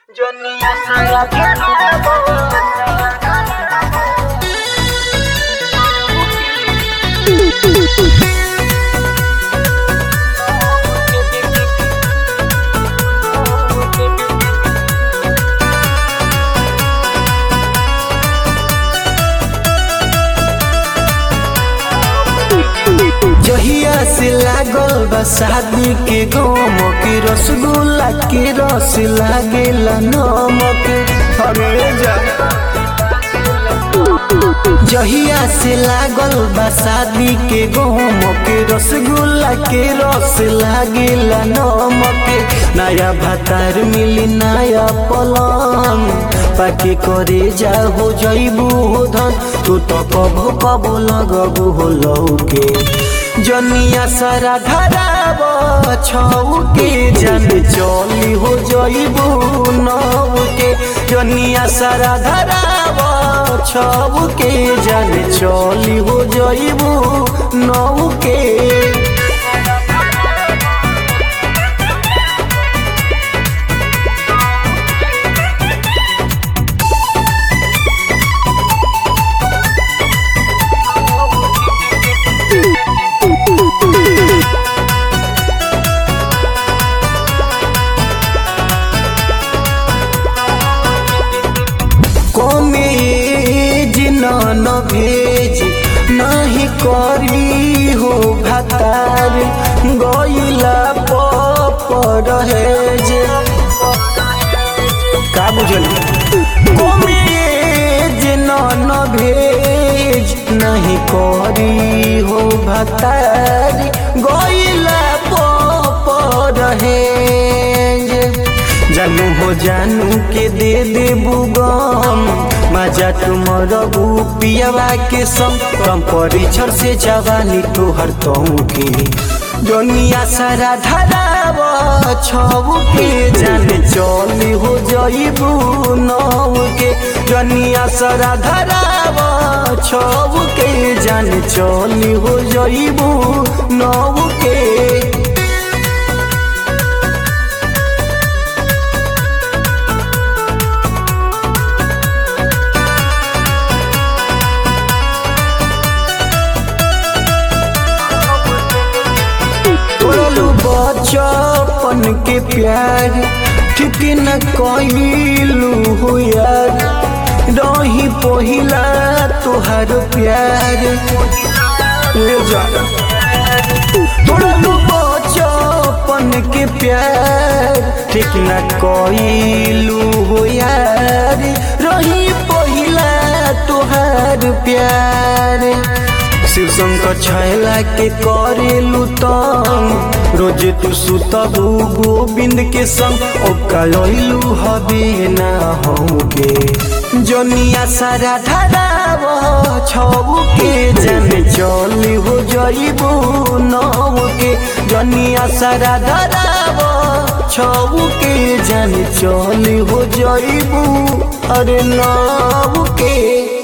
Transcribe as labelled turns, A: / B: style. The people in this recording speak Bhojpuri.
A: Dunia saya terlalu
B: जहिया से लागल बा शादी के गम के रसगुल्ला के रस लागेला नमक अरे जा जहिया से लागल बा शादी के गम के रसगुल्ला के रस लागेला नमक नया भातार मिली नया पलंग पाके करे जा हो जइबू हो धन तू तो कबो कबो लगबू हो लौके जनिया सारा धराब छऊ के जन चली हो जइबू नौ के जनिया सारा धराब छऊ के जन चली हो जइबू नौ के कमेज न भेज नहीं करी हो भातार गईला पर जे का बुझल कमेज न भेज नहीं करी हो भातार गईला पर जे जानू हो जानू के दे दे बुगम मजा तुमर पियावा के संग कम परिछर से जवानी तोहर तऊ के दुनिया सारा धराब छऊ के जान चली हो जइबू नौ के दुनिया सारा धराब छऊ के जान चली हो जइबू नौ के तोड़लू बचपन के प्यार ठीक न कइलू हो यार रही पहिला तोहार प्यार ले जा तोड़लू बचपन के प्यार ठीक न कइलू हो यार रही पहिला तोहार प्यार शिव शंकर छैला के करेलू तंग रोज तू सुतबू गोविंद के संग ओकलू हबे ना होगे जनिया सारा धराब छऊ के जन चली हो जइबू नौ के जनिया सारा धराब छऊ के जन चली हो जइबू अरे नौ के